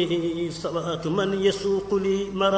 صلاة من يسوق لي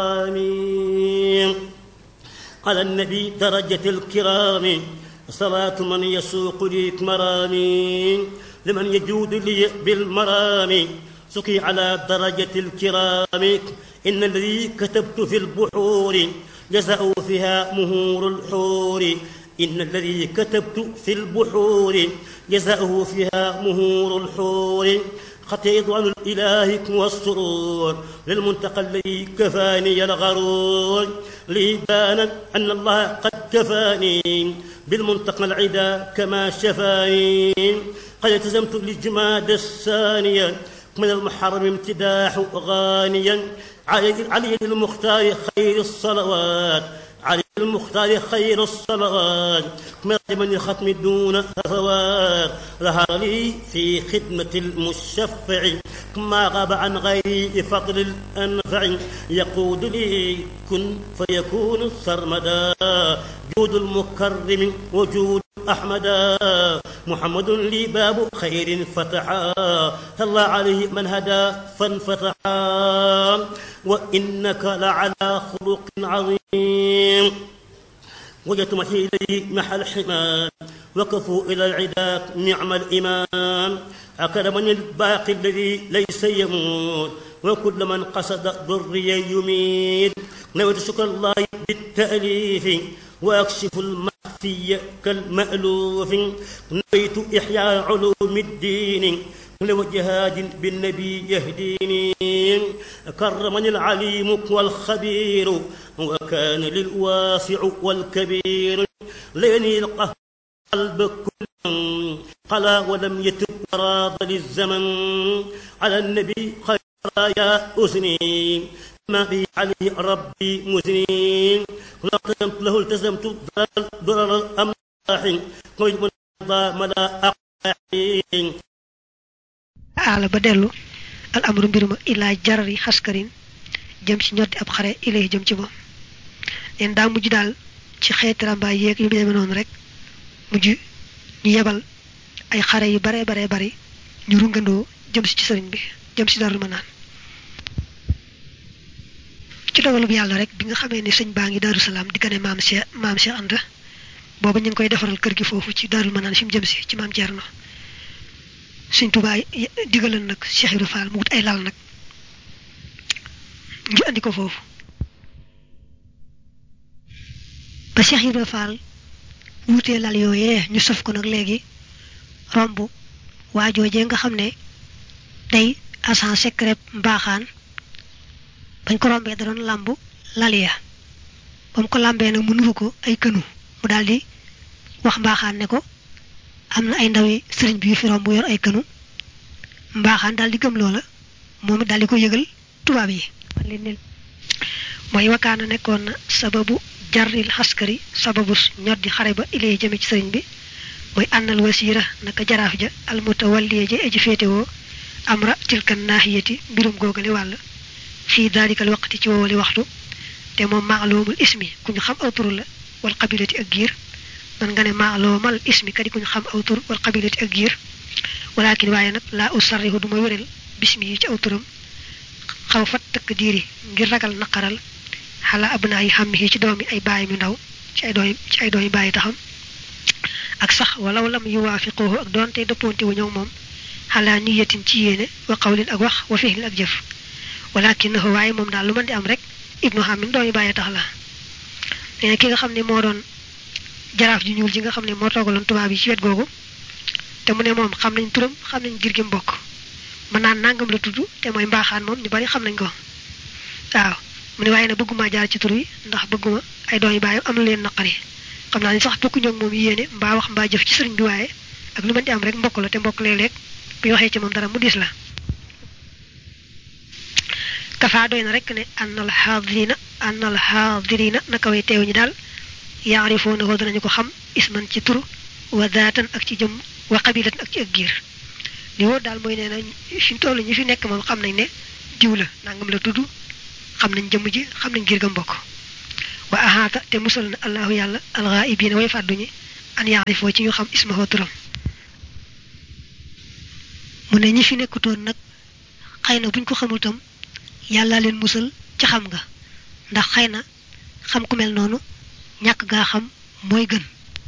مرامي على النبي درجة الكرام صلاة من يسوق لي مرامي لمن يجود لي بالمرام سقي على درجة الكرام إن الذي كتبت في البحور جزأوا فيها مهور الحور إن الذي كتبت في البحور جزاؤه فيها مهور الحور خطيط عن الإله والسرور للمنتقى الذي كفاني الغرور لي بان أن الله قد كفاني بالمنتقى العدا كما شفاني قد التزمت للجماد الثانية من المحرم امتداح غانيا علي المختار خير الصلوات علي المختار خير الصلوات من ختم دون هفوات ظهر لي في خدمة المشفع ما غاب عن غيري فضل الأنفع يقود لي كن فيكون سرمدا جود المكرم وجود أحمدا محمد لي باب خير فتحا الله عليه من هدى فانفتحا وإنك لعلى خلق عظيم وجدت محي إليه محى الحمام وقفوا إلى العدا نعم الإمام أكرمني الباقي الذي ليس يموت وكل من قصد ضري يميت نويت شكر الله بالتأليف وأكشف المخفي كالمألوف نويت إحياء علوم الدين لو جهاد بالنبي يهديني كرمني العليم والخبير وكان للواسع والكبير ليني القهر قلب كل قلا ولم يتب راض للزمن على النبي خير يا أسني ما بي عليه ربي مزني لقدمت له التزمت ضرر الأملاح قيد من ملا أقاحين aala ba dellu al amru mbir ma ilaa jarari xaskarin jëm ci ñoddi ab xare ilay jëm ci moom leen daa mujj daal ci xeeti rambaay yeeg yu demee noonu rek mujj ñu yebal ay xare yu bare bare bari ñu rungandoo jëm si ci sëriñ bi jëm si darul ma naan ci dogalu bi yàlla rek bi nga xamee ne sëñ baa ngi daaru salaam di gane maam Cheikh maam Cheikh Anta booba ñu ngi koy defaral kër gi foofu ci darul ma naan fi mu jëm si ci maam Thierno sëñ Tuubaa digalan nag Cheikh Ibra Fall mu wut ay lal nag ñu andi ko foofu ba Cheikh Ibra Fall wutee lal yooyee ñu sof ko nag léegi romb waajoojee nga xam ne day agent secret mbaaxaan bañ ko rombee da doon làmb lal ya ba mu ko làmbee nag mu nuru ko ay kënu mu daldi wax mbaaxaan ne ko am na ay ndawi sëriñ bi yu fi romb yor ay kënu mbaaxaan daal di gëm loola moom it daal di ko yëgal tubaab yi mooy wakaana nekkoon na sababu jarril xaskari sababu ñoddi xare ba ilay jëme ci sëriñ bi mooy ànnal wasiira naka jaraaf ja almutawalliya ja eji féetewoo amra tilkan naahiyati mbirum googale wàll fii daalikal waqti ci woowali waxtu te moom maalumul ismi ku ñu xam aw turu la wal qabilati ak giir man nga ne maaloomal ismi kadi ku ñu xam aw tur wal qabilati ak giir walakin waaye nag laa usarrihu du ma wéral bismi yi ci aw turam xaw fat tëkk diiri ngir ragal naqaral xala abnaa yi xam yi ci doomi ay baay mi ndaw ci ay doomi ci ay doomi bàyyi taxam ak sax walaw lam yuwaafiquhu ak doonte dëppoonte wu ñëw moom xalaa niyatin ci yéene wa qawlin ak wax wa fihlin ak jëf walakinahu waaye moom daal lu mën di am rek ibnu xamin doomi bàyyi tax la nee na ki nga xam ne moo doon jaraaf ji ñuul ji nga xam ne moo toogaloon tubaab yi ci wet googu te mu ne moom xam nañ turam xam nañ ngir gi mbokk mën naan nangam la tudd te mooy mbaaxaan moom ñu bari xam nañ ko waaw mu ne waaye nag bëgguma jaar ci tur wi ndax bëgguma ay doom yu bàyyi am na leen naqari xam naa ni sax bokkuñu ak moom yéene mbaa wax mbaa jëf ci sëriñ bi waaye ak lu mën di am rek mbokk la te mbokk léeg-léeg bu ñu waxee ci moom dara mu dis la kafaa doy na rek ne annal xaadirina annal xaadirina naka way teew ñi daal yaarifoona ko danañu ko xam isman ci tur wa daatan ak ci jëm wa qabilatan ak ci ak giir li wóor daal mooy nee na fi mu toll ñi fi nekk moom xam nañ ne diw la nangam la tudd xam nañ jëmm ji xam nañ giir ga mbokk wa ahaata te musal na allahu yàlla alxaa'ibiina way fàdduñi an yaarifoo ci ñu xam ismahu turam mu ne ñi fi nekkutoon nag xëy na buñ ko xamul tam yàlla leen musal ci xam nga ndax xëy na xam ku mel noonu ñàkk gaa xam mooy gën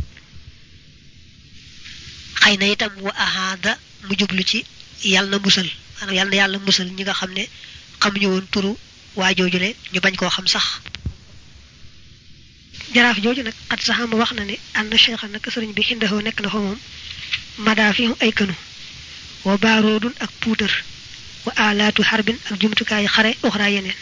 xëy na itam wa ahaada mu jublu ci yàlla na musal maanaam yàlla na yàlla musal ñi nga xam ne xamuñu woon turu waa joojule ñu bañ koo xam sax jaraaf jooju nag xat saxama wax na ne ànd na cheikha nag sëriñ bi xindahoo nekk na fa moom madaa fi ay kënu wa baaroodun ak puutar wa alaatu xarbin ak jumtukaayu xare uxraa yeneen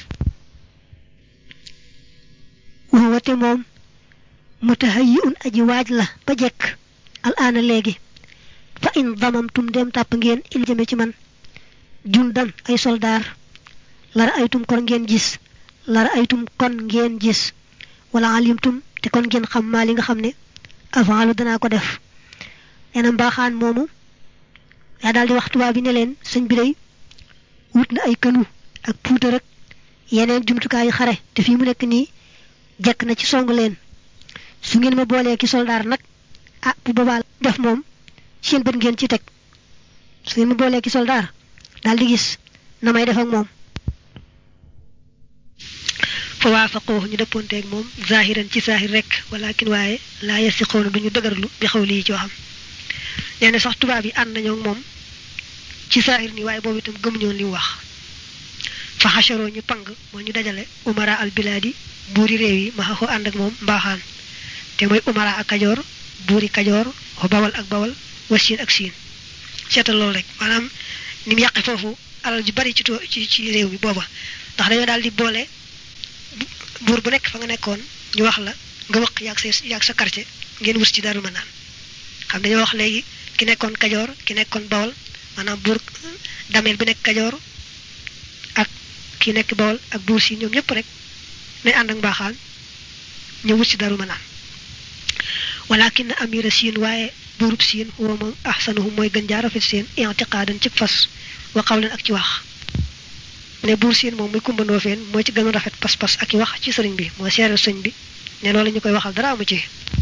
wate moom mutahayi un aji waaj la ba jekk al aana léegi fa in damamtum dem tàpp ngeen il jëme ci man jundan ay soldaar lara aytum kon ngeen gis lara aytum kon ngeen gis wala alimtum te kon ngeen xam maa li nga xam ne avant lu danaa ko def nee na mbaaxaan moomu yaa daal di wax tubaab bi ne leen sëñ bi day wut na ay kënu ak puutar ak yeneen jumtukaayu xare te fii mu nekk nii jekk na ci song leen su ngeen ma boolee ki soldaar nag ah bu boobaa def moom seen bët ngeen ci teg su ngeen ma boolee ki soldaar daal di gis na may def ak moom fa waafaqoo ñu dëppoonteeg moom zahiran ci zahir rek walakin waaye laa yasiqoona duñu dëgërlu bi xaw lii ci waxam nee na sax tubaab yi ànd nañoo moom ci zahir ni waaye boobu itam gëmuñoon li mu wax fa xasharoo ñu pang moo ñu dajale umara al bilaadi buuri réew yi ma xaxoo ànd ak moom mbaaxaan te mooy umara ak kajoor buuri kajoor wa bawal ak bawal wa siin ak siin seetal loolu rek maanaam ni mu yàqe foofu alal ju bari ci ci ci réew mi booba ndax dañoo daal di boole buur bu nekk fa nga nekkoon ñu wax la nga wëq yaag sa yaag sa quartier ngeen wus ci daru ma naan xam dañoo wax léegi ki nekkoon kajoor ki nekkoon bawal maanaam buur dameel bi nekk kajoor ak ki nekk bawal ak buur si ñoom ñëpp rek nañ ànd ak mbaaxaan ñu wut ci daru ma naan walakin amira siin waaye buurub siin huwa moom ahsanuhum mooy gën jaa rafet seen intiqaadan ci fas wa qawlan ak ci wax ne buur siin moom muy kumbandoo feen mooy ci gën a rafet pas-pas ak i wax ci sëriñ bi mooy seeral sëñ bi ne loolu ñu koy waxal dara amu ci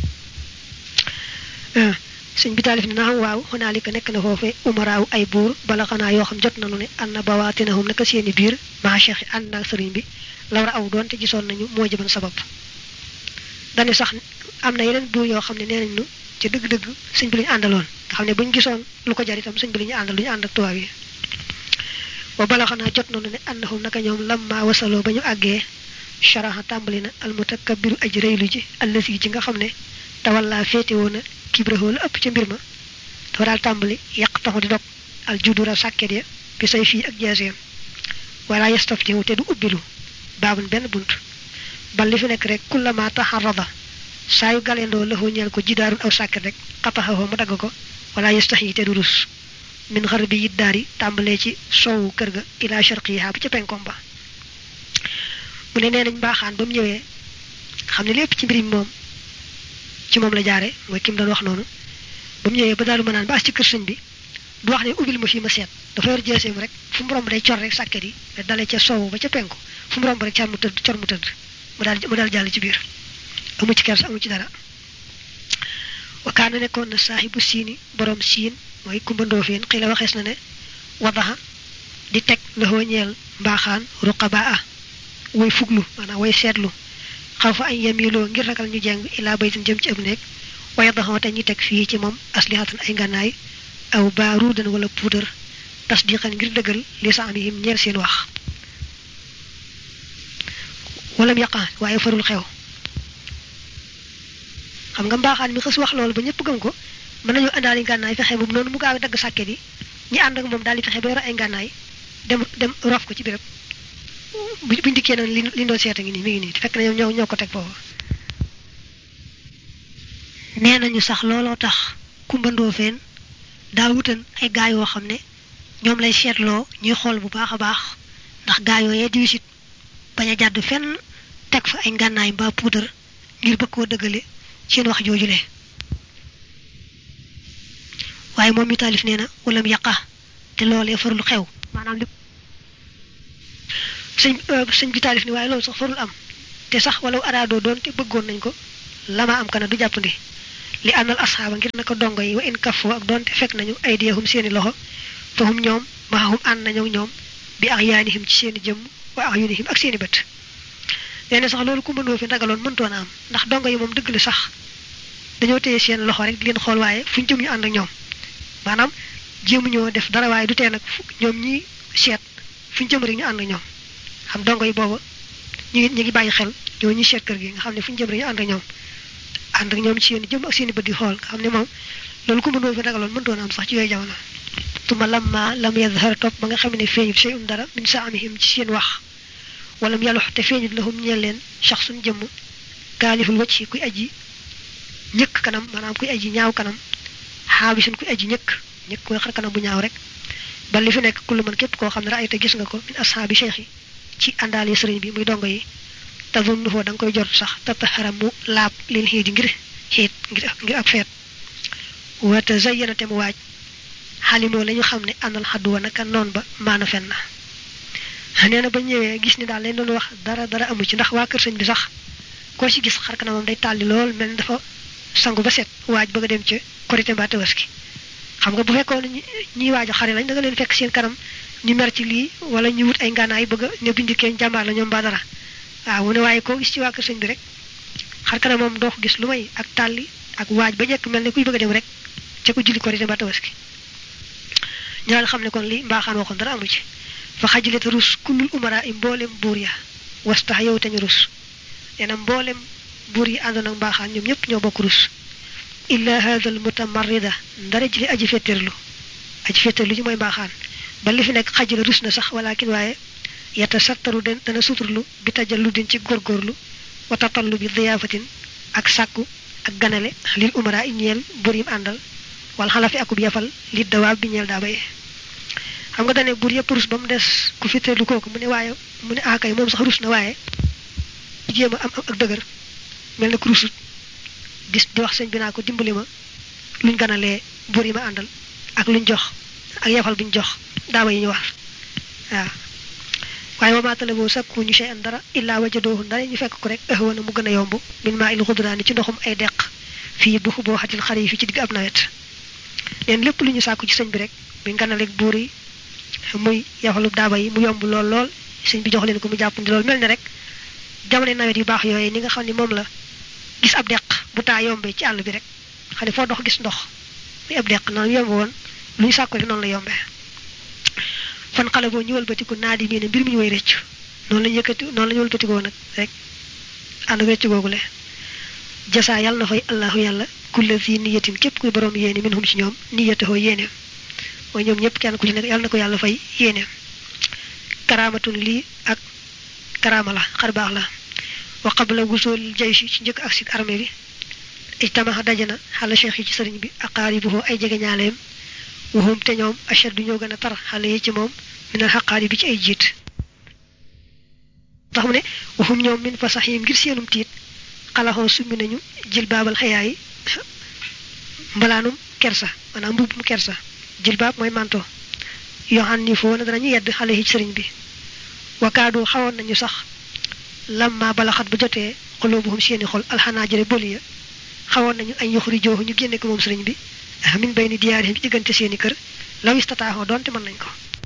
sëñ bi taalif ne na xam waaw xonaalika nekk na foofe umaraaw ay buur bala xanaa yoo xam jot nanu ne ànd na bawaatinahum naka seeni biir maa cheikh yi ànd naag sëriñ bi lawra aw doonte gisoon nañu moo jëban sabab dañu sax am na yeneen buur yoo xam ne nee nañ nu ci dëgg-dëgg sëñ bi lu ñu àndaloon nga xam ne buñu gisoon lu ko jar itam sëñ bi lu ñu àndal lu ñu ànd ak tubaab yi wa bala xanaa jot nañu ne annahum naka ñoom lamma wasaloo ba ñu àggee sharaha tàmbali na almutakabbiru aj rëylu ji allasi ji nga xam ne tawalla féete woon na kibrahoo la ëpp ca mbir ma dafa daal tàmbali yàq taxu di dog al judura sàkket ya bi say fii ak jeeseem wala yastaftihu te du ubbilu baabun benn bunt bal li fi nekk rek kullama taxarrada saa yu galendoo la ñeel ko jidaarun aw sàkket rek xataxawoo mu dagg ko wala yastaxi te du rus min xar bi yit daari tàmbalee ci soowu kër ga ila sharqiha bu ca penkom ba mu ne nee nañ mbaaxaan ba mu ñëwee xam ne lépp ci mbir mi moom ci moom la jaare mooy kim doon wax noonu ba mu ñëwee ba daalu ma naan ba as ci kër sëñ bi du wax ne ubbil ma fii ma seet dafa yor jeeseem rek fu mu romb day cor rek sàkket yi te dalee ca soowu ba ca penku fu mu romb rek car mu tëdd cor mu tëdd mu daal mu daal jàll ci biir amu ci kers amu ci dara wakaana nekkoon na saaxibu siini borom siin mooy kumbandoo fiin xëy la waxees na ne wadaxa di teg loxoo ñeel mbaaxaan ruqabaa way fuglu maanaam way seetlu xaw fa ay yemiloo ngir ragal ñu jeng ilaa baytin jëm ci ab néeg waaye daxoo te ñu teg fii ci moom aslihatan ay ngànnaay aw baaruudan wala puudar tasdiqan ngir dëggal li sa am yim ñeel seen wax walam yaqa waaye farul xew xam nga mbaaxaan mi xës wax loolu ba ñëpp gëm ko mën nañu àndaali ngànnaay fexe moom noonu mu gaaw dagg sàkket yi ñi ànd ak moom daal di fexe ba yore ay ngànnaay dem dem rof ko ci béréb bu buñ dikkee noonu li li doon seeta ngi nii mi ngi nii fekk na ñoom ñoo ñoo ko teg foofu nee nañu sax looloo tax kumbandoo feen daa wutan ay gaa yoo xam ne ñoom lay seetloo ñuy xool bu baax a baax ndax gaa yooyee di wisit bañ a jàdd fenn teg fa ay ngànnaay mbaa puudar ngir bëgg koo dëggale seen wax joojule waaye moom mi taalif nee na walam yaqa te loolee farul xew maanaam li sëñ sëñ bi taalif ni waaye loolu sax farul am te sax walaw araadoo doon te bëggoon nañ ko lama am kana du jàppandi li àndal asxaaba ngir naka dongo yi wa in kafoo ak doonte fekk nañu ay diyahum seeni loxo fahum ñoom maxahum ànd nañu ñoom bi ahyaanihim ci seeni jëmm wa ahyunihim ak seeni bët nee na sax loolu ku mënoo fi ragaloon mëntoon a am ndax dongo yi moom dëgg la sax dañoo téye seen loxo rek di leen xool waaye fu ñu jëm ñu ànd ak ñoom maanaam jéemu ñoo def dara waaye du tee nag ñoom ñi seet fu ñu jëm rek ñu ànd ak ñoom xam dongo yi booba ñu ngi ñu ngi bàyyi xel ñoo ñuy seet kër gi nga xam ne fu ñu jëm rek ñu ànd ak ñoom ànd ak ñoom ci seen jëm ak seen i bët di xool nga xam ne moom loolu ku mënoo fi ragaloon mëntoon a am sax ci yooyu jamono tuma lamma lam yadhar topp ba nga xam ne feeñut shay'un dara min saamihim ci seen wax wala mu yàlla te feeñut lahum ñeel leen shaxsun jëmm kaaliful wacc kuy aji ñëkk kanam maanaam kuy aji ñaaw kanam xaabisun kuy aji ñëkk ñëkk koy xar kanam bu ñaaw rek ba li fi nekk kullu man képp koo xam ne raayta gis nga ko min ashaabi cheikh yi ci àndaale sëriñ bi muy dongo yi tazunnuhu da nga koy jot sax tataxaram mu laab lil xiit ngir xiit ngir ngir ak feet wa tazayyana te mu waaj xalimoo la ñu xam ne àndal xadduwa naka noon ba maana fen na nee na ba ñëwee gis ni daal leen doon wax dara dara amu ci ndax waa kër sëñ bi sax koo ci gis xar kanamam day tàlli lool mel ni dafa sangu ba set waaj bëgg a dem ca korité mbaa tabaski xam nga bu fekkoon ñuy waaj a xare lañ da nga leen fekk seen kanam ñu mer ci lii wala ñu wut ay ngànnaay bëgg a ne bindikee jàmbaar la ñoom mbaa dara waaw mu ne waaye koo gis ci waa kër sëñ bi rek xar kanamam doo ko gis lu may ak tàlli ak waaj ba njëkk mel ne kuy bëgg a dem rek ca ko julli korité mbaa tabaski ñu daal xam ne kon li mbaaxaan waxoon dara amu ci fa xajalete rus kullul umara i mboolem buur ya wastax yow te ñu rus nee na mboolem buur yi àndoon ak mbaaxaan ñoom ñëpp ñoo bokk rus illa hada al mutamarrida ndara ji li aji fetterlu aji fetterlu ji mooy mbaaxaan ba li fi nekk xajala rus na sax walakin waaye yata sattaru den dana suturlu bi tajallu din ci góorgóorlu wa tatallu bi diyaafatin ak sàkku ak ganale lil umara i ñeel buur yim àndal wala xalafi akub yafal li dawaab bi ñeel daa baye xam nga dane buur yëpp rus ba mu des ku fitteelu kooku mu ne waaye mu ne akay moom sax rus na waaye jéem a am ak dëgër mel na ku rusut gis di wax sëñ bi naa ko dimbali ma luñ ganalee buur yi ma àndal ak luñ jox ak yafal biñ jox daaba yi ñu war waaw waaye wa maatale boo sakku ñu sey an dara illaa wajadoohu ndara ñu fekk ko rek ahwana mu gën a yomb min maa il xudraani ci ndoxum ay deq fii bu boo xatil xare yi fi ci digg ab nawet leen lépp lu ñu sàkku ci sëñ bi rek bi nganaleeg buur yi muy yaxalub daaba yi mu yomb lool lool sëñ bi jox leen ko mu jàppandi lool mel ne rek jamono nawet yu baax yooyu ni nga xam ne moom la gis ab deq bu taa yombee ci àll bi rek xam ne foo dox gis ndox muy ab deq noonu yomb woon lu ñu sàkku rek noonu la yombee fan xale boo ñu wëlbatiku naa di mii ne mbir mi ñu way rëccu noonu la ñu yëkkati noonu la ñu wëlbatikoo nag rek ànd ak rëccu googule jasaa yàlla na fay allahu yàlla kulla fi niyatin képp kuy borom yéene minhum ci ñoom niyatahoo yéeneem mooy ñoom ñëpp kenn ku ci nekk yàlla na ko yàlla fay yéeneem karaamatun lii ak karaama la xar baax la wa qabla wusul jayshi ci njëkk ak si armée bi ijtamaha dajana xala cheikh yi ci sëriñ bi aqaaribuhu ay jege ñaaleem waxum te ñoom achad du ñoo gën a tar xale yi ci moom minal xaqaari bi ci ay jiit tax mu ne waxum ñoom min fa sax yi ngir seenum tiit xalaxoo summi nañu jël baabal xayaa yi mbalaanum kersa maanaam mbubbum kersa jël baab mooy manto yoo xam ni foo na danañu yedd xale yi ci sëriñ bi wakaadu xawoon nañu sax lamma balaxat bu jotee xuloobuhum seeni xol alxanaa jëre bëli ya xawoon nañu ay yoxuri jooxu ñu génne ko moom sëriñ bi min bay ni diyaarihim ci diggante seeni kër law istataaxoo doonte mën nañ ko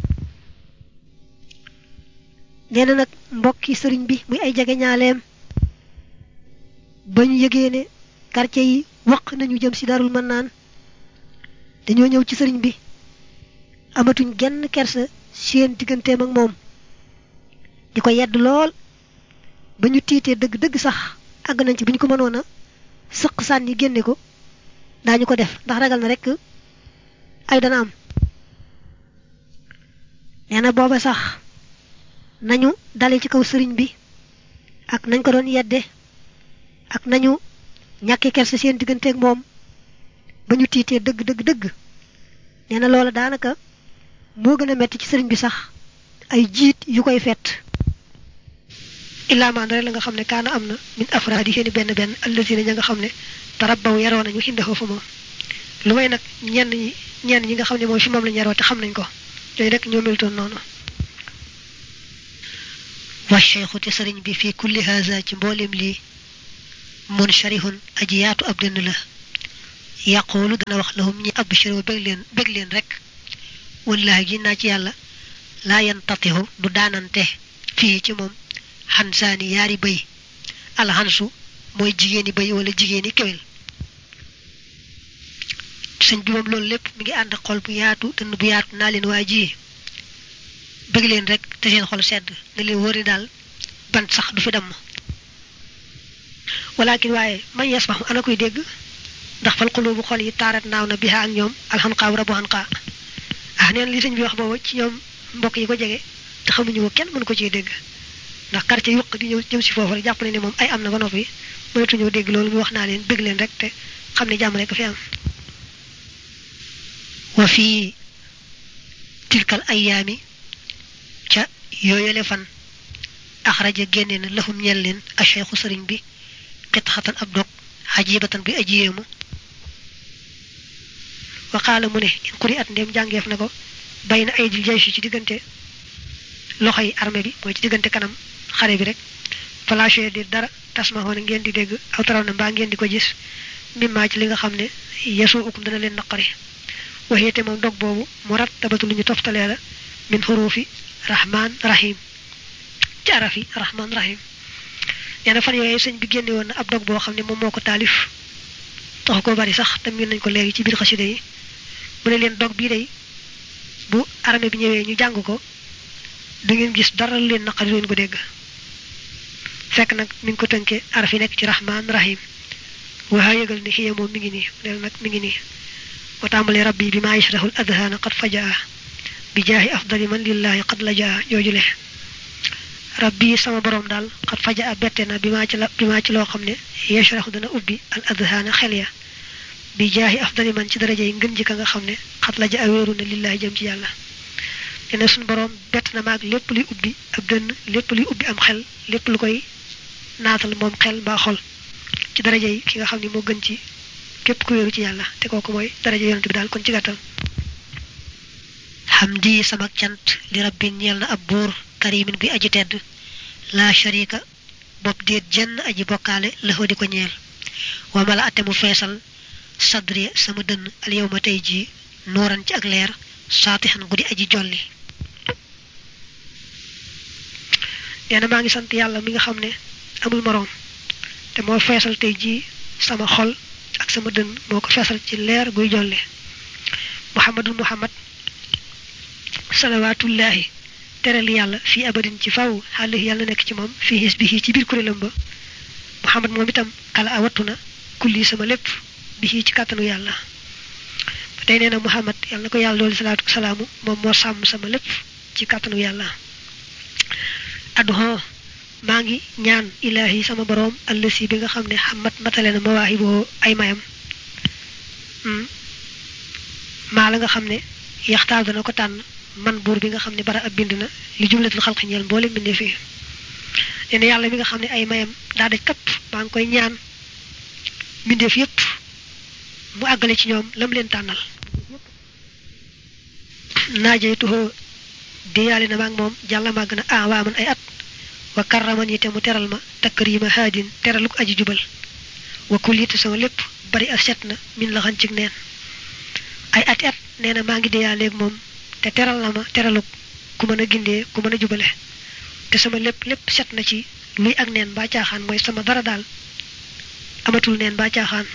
nee na nag mbokki sëriñ bi muy ay jege ñaaleem ba ñu yëgee ne quartier yi waq nañu jëm ci darul mën naan dañoo ñëw ci sëriñ bi amatuñ genn kersa seen digganteem ak moom di ko yedd lool ba ñu tiitee dëgg-dëgg sax àgg nañ ci bu ñu ko mënoon a sëq sànni génne ko daañu ko def ndax ragal na rekk ay dana am nee na booba sax nañu dale ci kaw sëriñ bi ak nañ ko doon yedde ak nañu ñàkki kersa seen digganteeg moom ba ñu tiitee dëgg dëgg dëgg nee na loola daanaka moo gën a metti ci sëriñ bi sax ay jiit yu koy fett illaa maan rek la nga xam ne kaana am na min afraadi seeni benn benn allazina ña nga xam ne tarabbaw yaroo nañu xindahoo fa moom lu may nag ñenn ñi ñenn ñi nga xam ne moom fi moom lañu yaroo te xam nañ ko ñooñu rek ñoo melutoon noonu wa cheikhu te sëriñ bi fii kulli haza ci mboolem lii munsharihun aji yaatu ab dënn la yaqulu dana wax lahum ñi abshiro bég leen bég leen rek wallahi gi naa ci yàlla laa yantatihu du daanante fii ci moom xansaani yaari bëy alxansu mooy jigéeni bëy wala jigéeni kéwél sëñ bi moom loolu lépp mi ngi ànd xol bu yaatu dënn bu yaatu naa leen waa ji bëgg leen rek te seen xol sedd nga leen wóori daal bant sax du fi dem walakin waaye man yasmahu ana koy dégg ndax fal xulubu xol yi taarat naaw na biha ak ñoom alxanqaa rabu xanqaa ah neen li sëñ bi wax boobu ci ñoom mbokk yi ko jege te xamuñu ko kenn mënu ko ciy dégg ndax quartier yuq di ñëw jëm si foofu rek jàpp ne ne moom ay am na ba noppi mënatuñoo dégg loolu muy wax naa leen bëgg leen rek te xam ne jàmm rek fi am wa fii tilkal ayaami ca yooyale fan axraja génne na lahum ñel leen acheikhu sëriñ bi xitxatan ab dog xajibatan bi ajiyéemu wa qaala mu ne in quri at ndéem jàngeef na ko bay na ay dil jaysi ci diggante loxo yi armée bi mooy ci diggante kanam xare bi rek falaché di dara tasmahoona ngeen di dégg aw taraw na mbaa ngeen di ko gis mimmaa ci li nga xam ne yesu ukum dana leen naqari waxeete moom dog boobu mu rattabatu lu ñu toftalee la min xuruufi rahman rahim ci arafi rahman rahim nee na fan yooyu sëñ bi génne woon na ab dog boo xam ne moom moo ko taalif taxu ko bari sax tam nañ ko léegi ci biir xasida yi mu ne leen dog bii day bu armée bi ñëwee ñu jàng ko du ngeen gis dara leen naqari leen ko dégg fekk nag mi ngi ko tënkee araf yi nekk ci rahman rahim waa yëgal ne xiye moom mi ngi nii neel nag mi ngi nii wa tàmbalee rabbi bi maa yashrahul adhaana qad fajaa bi jaahi afdali man lillahi qad lajaa joojule rabbi sama borom daal qad fajaa bette na bi maa ci la bi maa ci loo xam ne yashrahu dana ubbi al adhaana xel ya bi jaahi afdali man ci daraja yi ngën ji ka nga xam ne qad lajaa wéeru na lillahi jëm ci yàlla te ne suñu borom bett na maag lépp luy ubbi ab dënn lépp luy ubbi am xel lépp lu koy naatal moom xel mbaa xol ci daraja yi ki nga xam ne moo gën ci képp ku wéeru ci yàlla te kooku mooy daraja yonent bi daal kon ci gàttal hamdi sama cant li rabbi ñeel na ab buur karimin bi aji tedd la sharika bopp déet jenn aji bokkaale laxoo di ko ñeel wa mala ate mu feesal sadri sama dënn al yow ma tey jii nooran ci ak leer saatixan guddi aji jolli nee na maa ngi sant yàlla mi nga xam ne amul moroom te moo feesal tey jii sama xol ak sama dënn moo ko feesal ci leer guy jolle muhammadul muhammad salawaatullaahi teral yàlla fii abadin ci faw xaalis yàlla nekk ci moom fii xis bi ci biir kuréelam ba muhammad moom itam kala a wattu na kulli sama lépp bi ci kàttanu yàlla ba tey nee na muhammad yàlla na ko yàlla doolu salaatu salaamu moom moo sàmm sama lépp ci kàttanu yàlla adduhon maa ngi ñaan ilaahi sama boroom allësi bi nga xam ne xamat matale na mawaahi boo ay mayam maa la nga xam ne yaxtaar dana ko tànn man buur bi nga xam ne bara ab bind na li jumlatul xalqi ñeel mboole mbindee fii nee na yàlla mi nga xam ne ay mayam daa daj kapp maa ngi koy ñaan mbindeef yépp mu àggale ci ñoom lam leen tànnal naajey tuxoo diyaale na maag moom jàlla màgg na ah waa man ay at wa karraman yi te mu teral ma takrima haadin teraluk aji jubal wa kullite sama lépp bari a set na min la xan cig neen ay ati at nee na maa ngi diyaaleeg moom te teral na ma teraluk ku mën a gindee ku mën a jubale te sama lépp lépp set na ci luy ak neen baa caaxaan mooy sama dara daal amatul neen baa caaxaan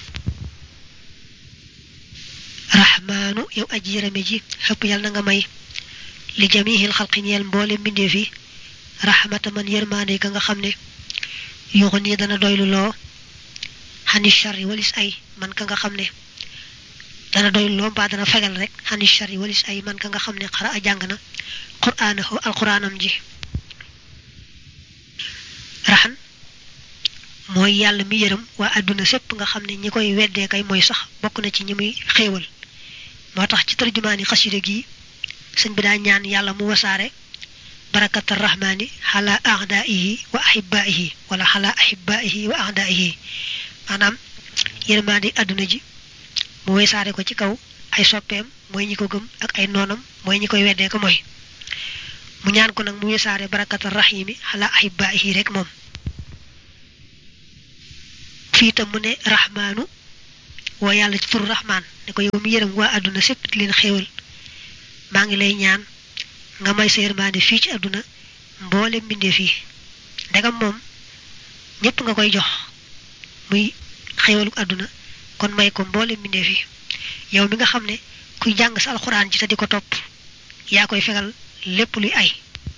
rahmaanu yow aji yërëme ji xëpp yàlla na nga may li jamihil xalqi ñeel mboole mbindeef yi rahmata man yërmaande ka nga xam ne yuuxu nii dana doylu loo xani shari walis ay man ka nga xam ne dana doylu loo mbaa dana fegal rek xani shari walis ay man ka nga xam ne xara a jàng na quraanahu alquraanam ji raxan mooy yàlla mi yërëm waa àdduna sépp nga xam ne ñi koy weddee kay mooy sax bokk na ci ñi muy xéewal moo tax ci tarjumaani xasida gi sëñ bi daa ñaan yàlla mu wasaare barakata rahmaani xala ahdaihi wa ahibaihi wala xala ahibaihi wa ahdaihi maanaam yërmaandi àdduna ji mu wasaare ko ci kaw ay soppeem mooy ñi ko gëm ak ay noonam mooy ñi koy weddee ko mooy mu ñaan ko nag mu wasaare barakata rahimi xala ahibaihi rek moom fii tam mu ne rahmaanu woo yàlla ci turu rahmaan ne ko yow mi yërëm waa àdduna sépp di leen xéewal maa ngi lay ñaan nga may sa yërmande fii ci àdduna mboole mbindee fii ndegam moom ñépp nga koy jox muy xéewalu àdduna kon may ko mboole mbindee fii yow mi nga xam ne kuy jàng sa alxuraan ji te di ko topp yaa koy fegal lépp luy ay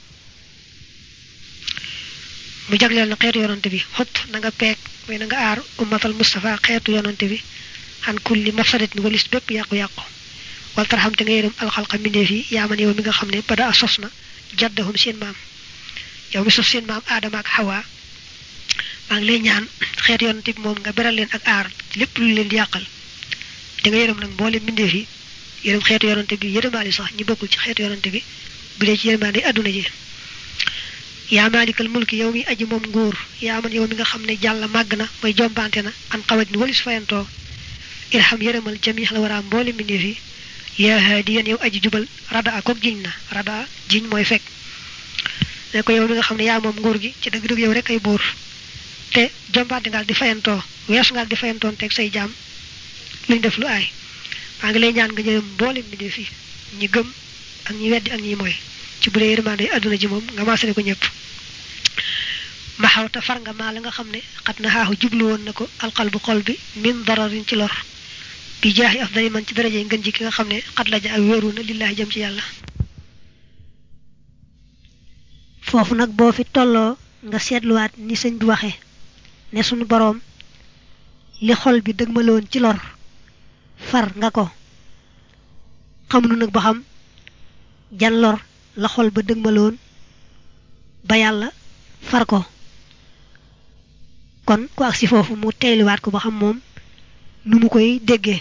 mu jagleel na xeetu yonante bi xott na nga peeg mooy na nga aar ummatal Mustafa xeetu yonante bi xan kulli mafsadat ni walis bépp yàqu-yàqu wal tarxam te nga yërëm alxalqa mbindeef yi yaa man yow mi nga xam ne bada a sos na jaddahum seen maam yow mi sos seen maam aadama ak xawa maa ngi lay ñaan xeetu yonante bi moom nga beral leen ak aar lépp lu leen di yàqal te nga yërëm nag mboole mbindeef yi yërëm xeetu yonante bi yërëmaali sax ñi bokkul ci xeetu yonante bi bu dee ci yërmaande àdduna ji yaa maalikal mulki yow mi aji moom nguur yaa man yow mi nga xam ne jàll màgg na mooy jombante na an xawat ni walis fayantoo irham yërëmal jamix la waraam mboole mbindeef yi yaa haadiyan yow aji jubal rada a kook jiñ na rada jiñ mooy fekk ne ko yow mi nga xam ne yaa moom nguur gi ci dëgg-dëgg yow rek ay buur te jombante ngaal di fayantoo weesu ngaal di fayantoon teg say jaam luñ def lu aay maa ngi lay ñaan nga jërëm mboole mbindeef yi ñi gëm ak ñi weddi ak ñi mooy ci bu dee yërmande àdduna ji moom nga maasale ko ñëpp maxawta far nga maa la nga xam ne xat na xaaxu jublu woon na ko alqalbu xol bi min dararin ci lor bi jaaxi afdali man ci daraje ngën ji ki nga xam ne xat la ja ak wéeru na lillaahi jëm ci yàlla foofu nag boo fi tolloo nga seetluwaat ni sëñ bi waxe ne sunu boroom li xol bi dëgmaloon ci lor far nga ko xamuñu nag ba xam jan lor la xol ba dëgmaloon ba yàlla far ko kon ku agsi foofu mu teeyliwaat ko ba xam moom nu mu koy déggee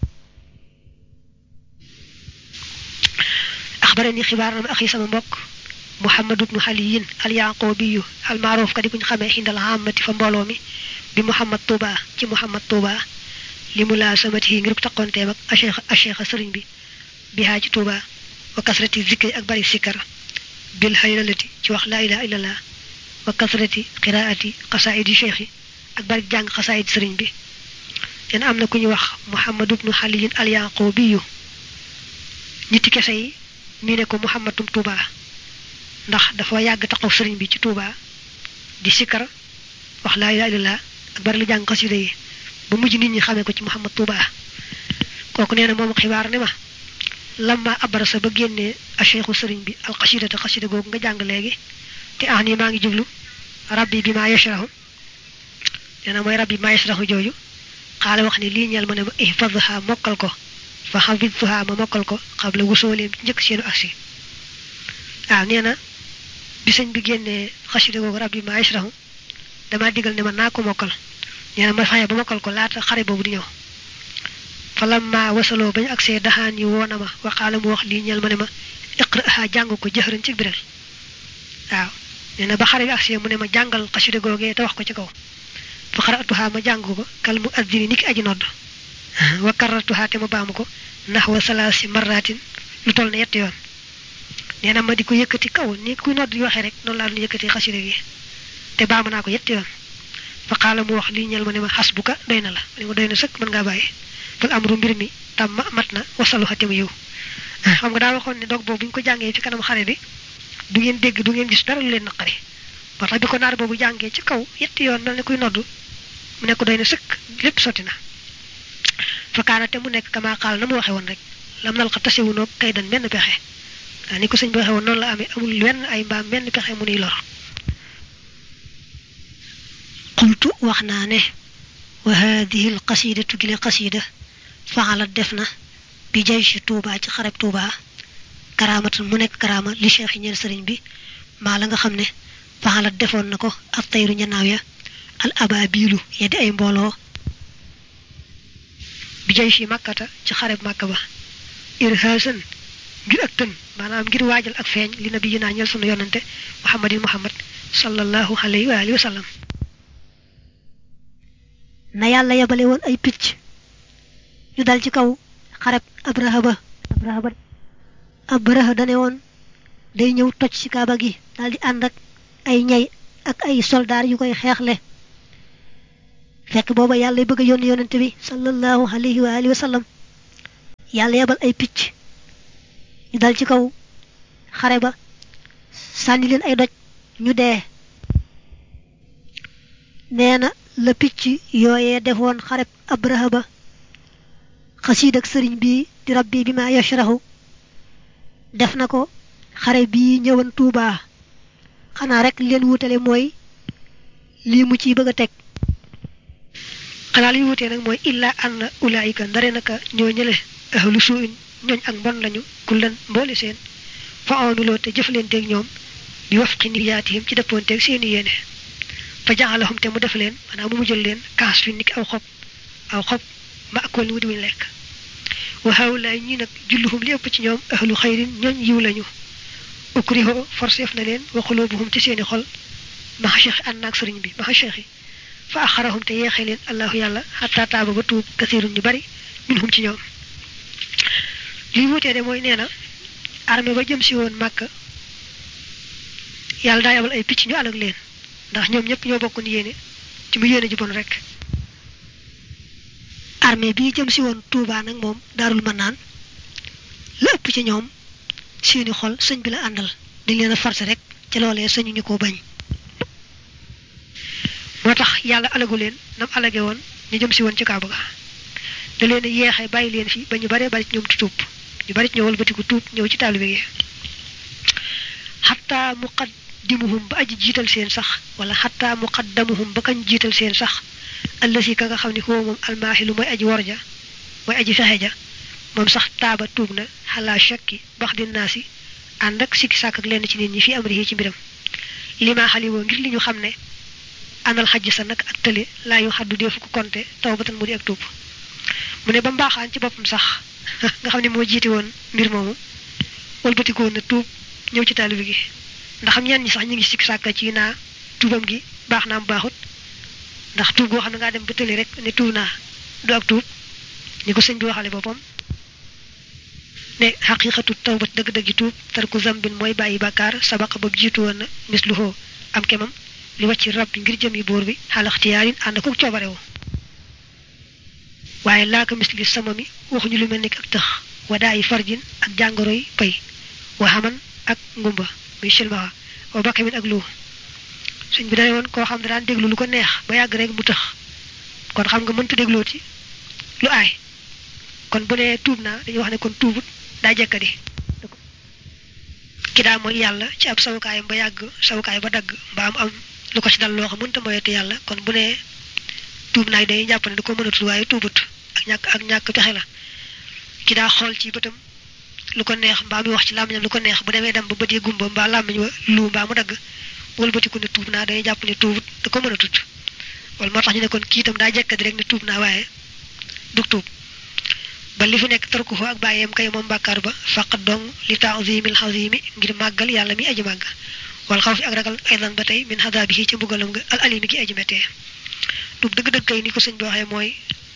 axbarani xibaar na ma axi sama mbokk muhammad ibnu xaliyin al yaaqoobiyu al maaruuf ka di kuñ xamee xindal xàmmati fa mbooloo mi bi muhammad tuuba ci muhammad tuuba li mu laa samati yi ngir taqonteem ak acheikh acheikh sëriñ bi bihaa ci tuuba wa kasrati zikri ak bari sikkar bil haylalati ci wax laa ilaha illallah wa kasrati qiraati xasaayidi cheikh yi ak bari jàng xasaayid sëriñ bi leen am na ku ñu wax muhammad ibnu xaliyin al yaaqoobiyu niti kese yi mii ne ko muhammadum tuuba ndax dafa yàgg taxaw sëriñ bi ci tuuba di sikkar wax laa ilaha illallah ak bari lu jàng xasida yi ba mujj nit ñi xamee ko ci muhammad tuuba kooku nee na moom xibaar ne ma lamma abarasa ba génnee a cheikhu sëriñ bi alxasida te xasida googu nga jàng léegi te ah nii maa ngi jublu rabbi bi maa yashrahu nee na mooy rabbi bi maa yashrahu jooju xaala wax ne lii ñeel ma ne ma ihfadha mokkal ko fa xafidtuha ma mokkal ko xabla wusooleem ci njëkk seenu aksi waaw nee na bi sëñ bi génnee xasida googu rabbi bi maa yashrahu damaa digal ne ma naa ko mokkal nee na ma faye ba mokkal ko laata xare boobu di ñëw falamma wasaloo bañu agsee daxaan yi woona ma waxaala mu wax lii ñeel ma ne ma iqraha jàng ko jëxëran ci biral waaw nee na ba xare bi agsee mu ne ma jàngal xasida googee te wax ko ci kaw fa xaratuha ma jàng ko kal mu addini ni ki aji nodd wa karratuha te ma baamu ko naxwa salaasi marratin lu toll ne yetti yoon nee na ma di ko yëkkati kaw ni kuy nodd di waxee rek noonu laa doon yëkkati xasida gi te baamu naa ko yetti yoon fa xaala mu wax lii ñeel ma ne ma xasbuka doy na la ma ne ma doy na sëkk mën ngaa bàyyi fal amru mbir mi tam ma mat na wasalu xatim yiw xam nga daa waxoon ne dog boobu bu ñu ko jàngee ci kanam xare bi du ngeen dégg du ngeen gis dara lu leen naqari moo tax bi ko naar boobu jàngee ci kaw yetti yoon mel ne kuy noddu mu nekk doy na sëkk lépp sotti na fa kaana te mu nekk kama xaal na mu waxe woon rek lam nal xa tasewunoog kay dan benn pexe waa ni ko sëñ bi waxe woon noonu la amee amul wenn ay mbaam benn pexe mu nuy lor qultu wax naa ne wa haadihi al qasidatu gile qasida faxalat def na bi jay si tuuba ci xareb tuuba karaamatan mu nekk karaama li cheikh yi ñeel sëriñ bi maa la nga xam ne faxalat defoon na ko ab tayru ñanaaw ya al ababilu ya di ay mbooloo bi jay si màkkata ci xareb màkka ba irhaasan ngir ak tën maanaam ngir waajal ak feeñ li nabi yi naa ñeel sunu yonante muhammadin muhammad sallallahu alayhi wa alihi wa sallam na yàlla yebale woon ay picc ñu dal ci kaw xareb abraha ba abraha ba abraha dane woon day ñëw toj ci kaaba gi daal di ànd ak ay ñay ak ay soldaar yu koy xeexle fekk booba yàlla bëgg a yónni yonente bi sallallahu alayhi wa alihi wa sallam yàlla yebal ay picc ñu dal ci kaw xare ba sànni leen ay doj ñu dee nee na la picc yooyee defoon xareb abraha ba xasiid ak sëriñ bii di rabbi bi ma yashrahu def na ko xare bii ñëwan tuubaa xanaa rek leen wutale mooy lii mu ciy bëgg a teg xanaa li wutee nag mooy illa anna ulaayika ndare naka ñoo ñële ahlu suuin ñooñ ak mbon lañu kullan mboole seen fa amiloo te jëflanteeg ñoom bi wafqi niyaatihim ci dëppoonteeg seeni yéene fa jaxalahum te mu def leen maanaam mu mujjal leen kaas fi niki aw xob aw xob ma akool mu diwuñ lekk wa hawlaay ñi nag julluhum li ëpp ci ñoom ahlu xayrin ñooñ yiw lañu ukriho forseef na leen wa xulubuhum ci seeni xol maxa cheikh ànd naag sëriñ bi maxa cheikh yi fa axarahum te yeexee leen allahu yàlla xataa taaba ba tuub kasirun ñu bari minhum ci ñoom li wutee de mooy nee na armée ba jëm si woon màkk yàlla daa yabal ay picc ñu alag leen ndax ñoom ñëpp ñoo bokkoon yéene ci mu yéene ji bon rek armée bii jëm si woon Touba nag moom daarul mën naan la ëpp ci ñoom seeni xol sëñ bi la àndal dañ leen a forcé rek ca loolee sëñu ñu ko bañ moo tax yàlla alagu leen nam alage woon ñu jëm si woon ci Kaaba ga da leen a yeexe bàyyi leen fi ba ñu baree bari ci ñoom di tuub ñu bari ci ñëw wëlbatiku tuub ñëw ci taalibe gi xataa muqaddimuhum ba aji jiital seen sax wala xataa muqaddamuhum ba kañ jiital seen sax allasi ka nga xam ne xoo moom almaaxilu mooy aji worja mooy aji fexe ja moom sax taaba tuub na xalaa shakki bax di naasi ànd ak sikki sàkk ak lenn ci nit ñi fi amri ci mbiram limaa xaliwoo ngir li ñu xam ne anal xajj sa nag ak tële laa yu xaddu deefu ko konte taw batan mu di ak tuub mu ne ba mbaaxaan ci boppam sax nga xam ne moo jiite woon mbir moomu wëlbatiko woon na tuub ñëw ci taalibe gi ndax xam ñenn ñi sax ñu ngi sikki sàkk ci naa tuubam gi baax naa mu baaxut ndax tuub goo xam ne ngaa dem ba tële rek ne tuub naa du ak tuub ni ko sëñ bi waxale boppam ne xaqiqatu tawbat dëgg-dëggi tuub tarku zambin mooy bàyyi bàkkaar sabaqa ba jiitu woon na misluhoo am kemam li wàcc rab bi ngir jëmi buur bi xalaxtiyaarin ànd ko coobarewu waaye laaka misli sama mi waxuñu lu mel ni ak tëx wadaayi farjin ak jàngoro yi pay wa xaman ak ngumba muy silmaxa wa bakkamin ak lu suñ bi dane woon koo xam ne daan déglu lu ko neex ba yàgg rek mu tëx kon xam nga mënta dégloo ci lu aay kon bu nee tuub naa dañuy wax ne kon tuubut daa jekkadi ki daa mooy yàlla ci ab sawukaayam ba yàgg sawukaay ba dagg mbaa am am lu ko ci dal loo xam mënta moyetu yàlla kon bu nee tuub naag day jàpp ne da ko mënatul waaye tuubut ak ñàkk ak ñàkk pexe la ki daa xool ci bëtam lu ko neex mbaa muy wax ci làmmiñam lu ko neex bu demee dem ba bët yi gumba mbaa làmmiñ wa lu mbaa mu dagg wëlbatiku ne tuub naa day jàpp ne tuubut da ko mënatut wala moo tax ñu ne kon kii itam daa jekkadi rek ne tuub naa waaye dug tuub ba li fi nekk tarku fa ak bàyyeem kay moom bàkkaar ba faqat dong li taazimil xazimi ngir màggal yàlla mi aji màgg wal xaw fi ak ragal aydan ba tey min xadaabihi ci mbugalam nga al alimi gi aji méttee tuub dëgg-dëgg kay ni ko sëñ bi waxee mooy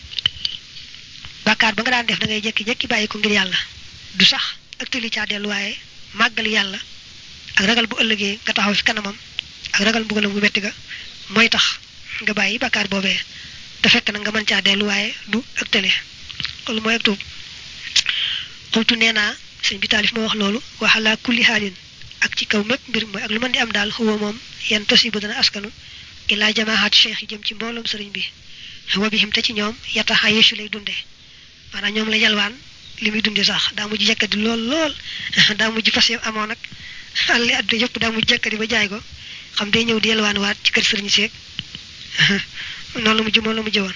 bàkkaar ba nga daan def da ngay jekki-jekki bàyyi ko ngir yàlla du sax ak tëli caa dellu waaye màggal yàlla ak ragal bu ëllëgee nga taxaw fi kanamam ak ragal mbugalam gu métti ga mooy tax nga bàyyi bàkkaar boobee te fekk na nga mën caa dellu waaye du ak tële loolu mooy ak tuub xultu nee naa sëñ bi taalif ma wax loolu waxalaa kulli xaalin ak ci kaw mépp mbir mooy ak lu mën di am daal xuwa moom yan tosi ba dana askanu ilaa jamaahaat cheikh yi jëm ci mbooloom sëriñ bi wa bihim te ci ñoom yataxa yeesu lay dunde maanaam ñoom la yalwaan li muy dunde sax daa mujj jekkadi lool lool daa mujj fas yam amoon nag àlli àdduna yëpp daa mujj jekkadi ba jaay ko xam day ñëw di yalwaan waat ci kër sëriñ seeg noonu la mujj moom la mujj woon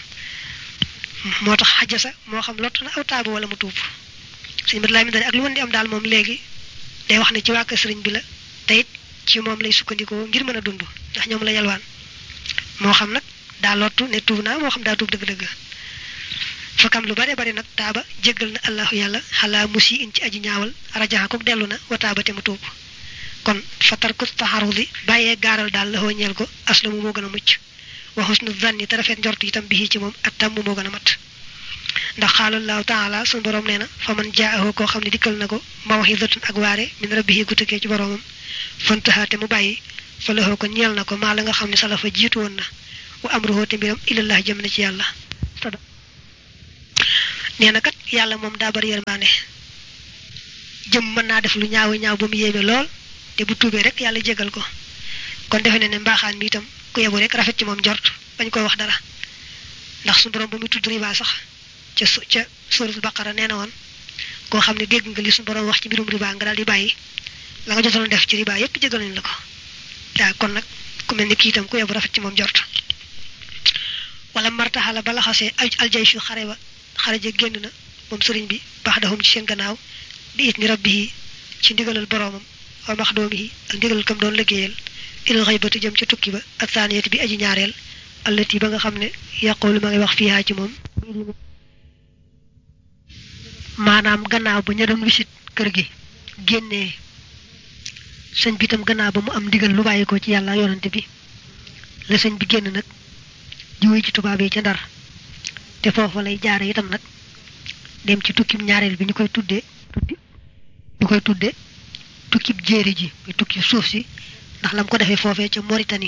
moo tax xajasa moo xam lott na aw taabu wala mu tuub sëñ mat laa mi dane ak lu mën di am daal moom léegi day wax ne ci waa kër sëriñ bi la te it ci moom lay sukkandikoo ngir mën a dund ndax ñoom la yalwaan moo xam nag daa lottu ne tuub naa moo xam daa tuub dëgg-dëgg fakam lu bare bare nag taaba jéggal na allahu yàlla xalaa musi in ci aji ñaawal rajaxa ko dellu na wa taaba te mu tuub kon fatar ku taxarudi bàyyee gaaral daal la ñeel ko aslamu moo gën a mucc wa husnu zanni te rafet njort itam bi ci moom at tàmm moo gën a mat ndax xaalallahu taala sun borom nee na fa man jaahu koo xam ne dikkal na ko mawxidatun ak waare min rabbihi gu tukkee ci boromam fantaha te mu bàyyi fa laxoo ko ñeel na ko maa la nga xam ne salafa jiitu woon na wa amruhu te mbiram ilallah jëm na ci yàlla nee na kat yàlla moom daa bari yërmaane jëm mën naa def lu ñaaw ñaaw ba mu yéeme lool te bu tuubee rek yàlla jégal ko kon defe ne ne mbaaxaan bi itam ku yebu rek rafet ci moom jort bañ koy wax dara ndax su borom ba muy tudd riba sax ca su ca suratul baqara nee na woon koo xam ne dégg nga li suñu borom wax ci mbirum riba nga daal di bàyyi la nga jotoon def ci riba yépp jégal nañ la ko waaw kon nag ku mel ni kii itam ku yebu rafet ci moom jort wala martaxala ba laxasee aljaysu xare ba xare ja génn na moom sëriñ bi baax dahum ci seen gannaaw bi it ni rabbihi ci ndigalal boroomam wa maxdoomihi ak ndigalal kam doon liggéeyal ilal xaybati jëm ca tukki ba ak saaniyati bi aji ñaareel allati ba nga xam ne yàqoolu ma ngay wax fiihaa ci moom maanaam gannaaw ba ña doon wisit kër gi génnee sëñ bi itam gannaaw ba mu am ndigal lu bàyyi ko ci yàlla yonante bi la sëñ bi génn nag jiwee ci tubaab yi ca ndar te foofa lay jaare itam nag dem ci tukkib ñaareel bi ñu koy tuddee ñu koy tuddee tukkib jéeri ji muy tukki suuf si ndax lam ko defee foofee ca Mauritanie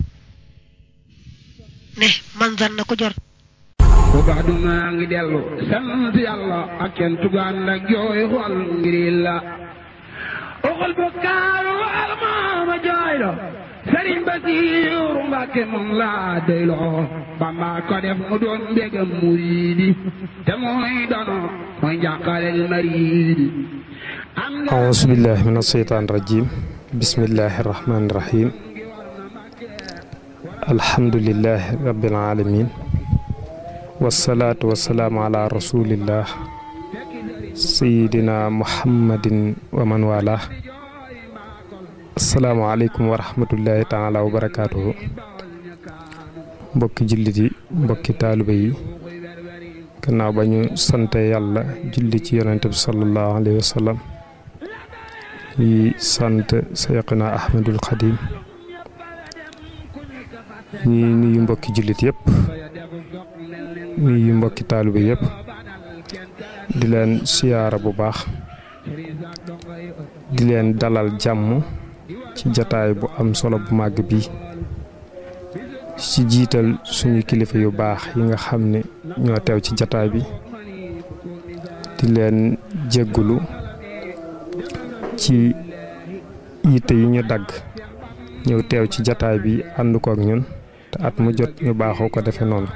ne man zan na ko jor bu baax du maa ngi dellu sant yàlla ak kenn tugaan ak jooy xol ngir la oxol bu kaaru almaama jooy lo sëriñ Basiiru Mbàkke moom laa doyloo Bamba ko def mu doon mbégam muriidi te mooy dono mooy njàqalel mariidi أعوذ بالله من الشيطان الرجيم بسم الله الرحمن الرحيم الحمد لله رب العالمين والصلاة والسلام على رسول الله سيدنا محمد ومن والاه السلام عليكم ورحمة الله تعالى وبركاته mbokki jullit yi mbokki taalibe yi gannaaw ba ñu sante yàlla julli ci yonente bi sallallahu alayhi wa sallam yi sant Seyxuna Ahmadul Xadim ñi nuyu mbokki jullit yëpp nuyu mbokki taalibe yëpp di leen siyaara bu baax di leen dalal jàmm ci jataay bu am solo bu màgg bi ci jiital suñu kilifa yu baax yi nga xam ne ñoo teew ci jataay bi di leen jéggulu ci yitte yi ñu dagg ñëw teew ci jataay bi ànd ko ak ñun te at mu jot ñu baaxoo ko defe noonu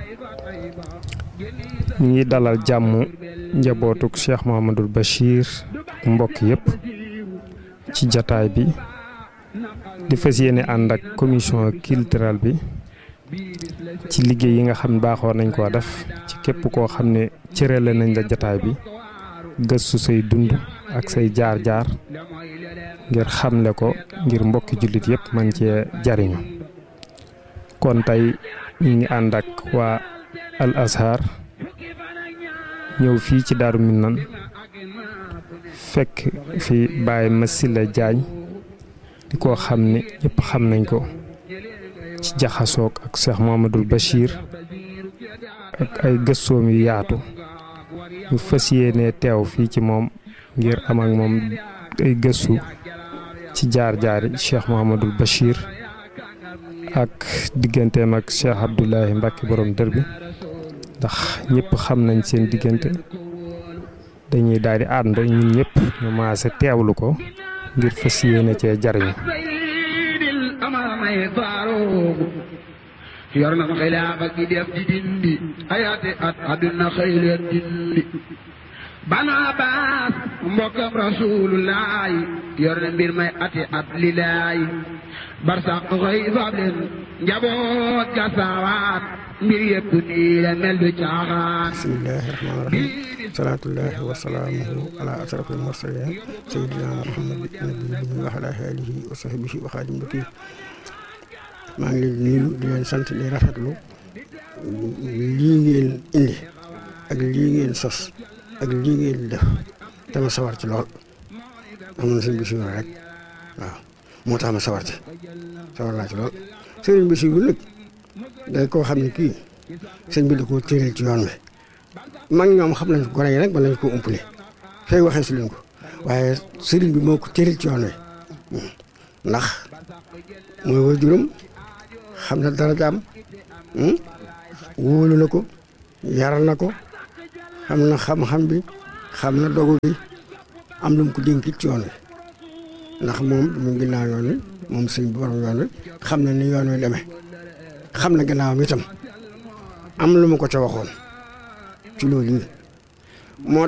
ñu ngi dalal jàmm njabootuk Cheikh Mouhamadul Bachir ak mbokk yépp ci jataay bi di fas yéene ànd ak commission culturelle bi ci liggéey yi nga xam ne baaxoo nañ koo def ci képp koo xam ne cërale nañ la jataay bi gëstu say dund ak say jaar-jaar ngir xamle ko ngir mbokki jullit yépp man cee jariñu kon tey ñu ngi ànd ak waa al azhar ñëw fii ci daaru Minaan fekk fi Baye Massila Diagne di ko xam ne ñëpp xam nañ ko ci jaxasoog ak Cheikh Mouhamadoul Bachir ak ay gëstoom yu yaatu ñu fas yéene teew fii ci moom ngir am ak moom ay gëstu ci jaar-jaari Cheikh Mouhamadoul Bachir ak digganteem ak Cheikh Abdoulahi Mbacke borom dër bi ndax ñëpp xam nañ seen diggante dañuy daal di ànd ñun ñëpp ñu maase teewlu ko ngir fas yéene cee jariñu yor na xilaafa gi def di dindi ayaati at àdduna xëy leen dindi banu abbas mbokkam rasulullaay yor na mbir may ati at lilaay barsaq xëy fab leen njaboot ga saawaat mbir yëpp nii la mel du caaxaan bismillahi rahmaani rahim salaatullahi wa salaamuhu ala asrafil mursalin sayyidina muhammad nabiyihi wa ala alihi wa sahbihi wa xaadim bakir maa ngi leen di nuyu di leen sant di rafetlu lii ngeen indi ak lii ngeen sos ak lii ngeen def dama sawar ci lool am na sëñ Basiru rek waaw moo tax ma sawar ci sawar naa ci lool sëriñ Basiru nag day koo xam ne kii sëñ bi da koo tëral ci yoon wi mag ñoom xam nañ ko gone yi nag ba lañ ko umpale fay waxee su leen ko waaye sëriñ bi moo ko tëral ci yoon wi ndax mooy waajuram xam na dara jaam wóolu na ko yar na ko xam na xam-xam bi xam na dogu bi am lu mu ko dénkit ci yoon wi ndax moom mu ginnaaw yoon wi moom sëñ bi borom yoon wi xam na ni yoon wi demee xam na gannaawam itam am lu mu ko ca waxoon ci loolu yi moo